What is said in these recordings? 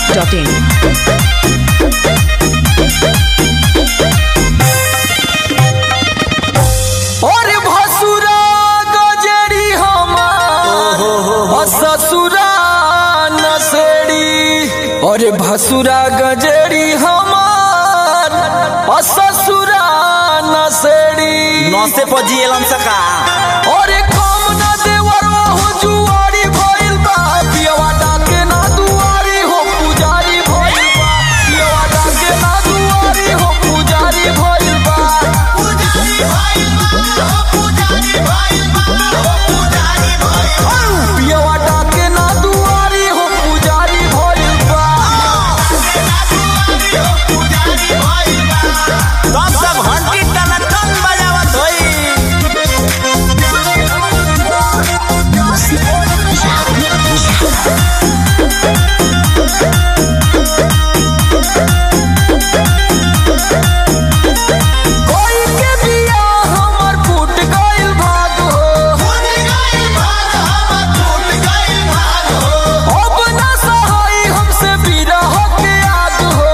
biharmasti.in और भसुरा गजरी हमार और ससुरा नसेड़ी और भसुरा गजरी हमार और ससुरा नसेड़ी नौसे पर जियलन सका और कम न देवर हो जुआरी भइल बा पियवा डाके ना दुआरी हो पुजारी भइल बा पियवा डाके ना दुआरी हो पुजारी भइल बा पियवा डाके ना दुआरी हो पुजारी भइल बा तब सब घंटी टना टन बजावत होई कोई के बिया हमर फूट गइल भाग हो अब ना सहाई हमसे बिरह के याद हो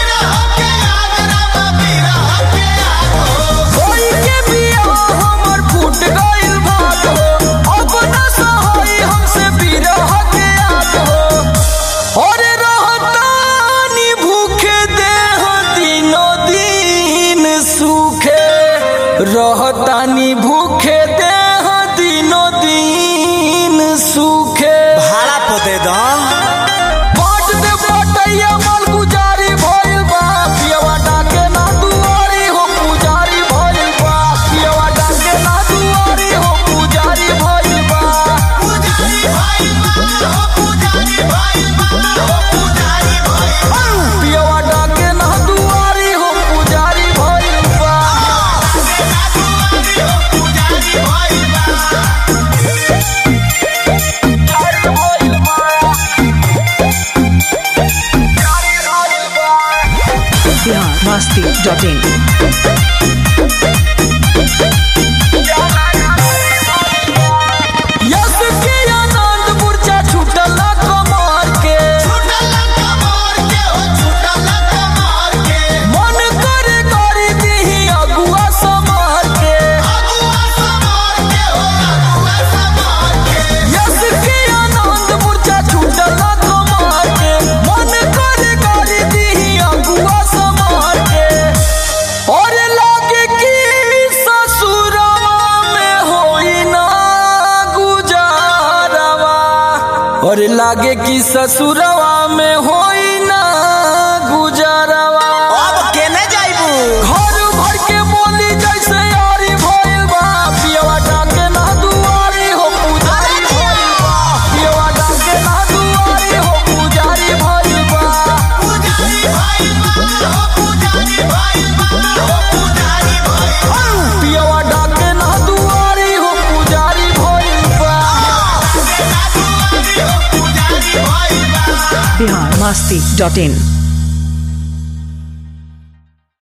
कोई के बिया हमर फूट गइल भाग हो अब ना सहाई हमसे बिरह के याद हो और रहतानी भूखे देह दिनो दिन सूखे रहतानी भूखे देह दिनो दिन सूखे भाड़ा पोते द बाट दे बटैया माल गुजारी भइल बा पियवा डाके ना दुआरी हो पुजारी भइल बा पियवा डाके ना दुआरी हो पुजारी भइल बा पियवा डाके ना दुआरी हो पुजारी भइल बा biharmasti.in यस के आनंद मूर्छा छूटल कमर के मन करे करी दीही अगुआ समर के यस के आनंद मूर्छा छूटल कमर के मन करे करी दीही अगुआ समर के और लागे कि ससुरवा में होई ना गुजारवा और लागे कि ससुरवा में होई ना गुजारवा अब केने जाइबू घर भर के बोली जैसे यारी भइल बा पियवा डाके ना दुआरी हो पुजारी भइल बा पियवा डाके ना दुआरी हो पुजारी भइल बा पियवा डाके ना दुआरी हो पुजारी भइल बा biharmasti.in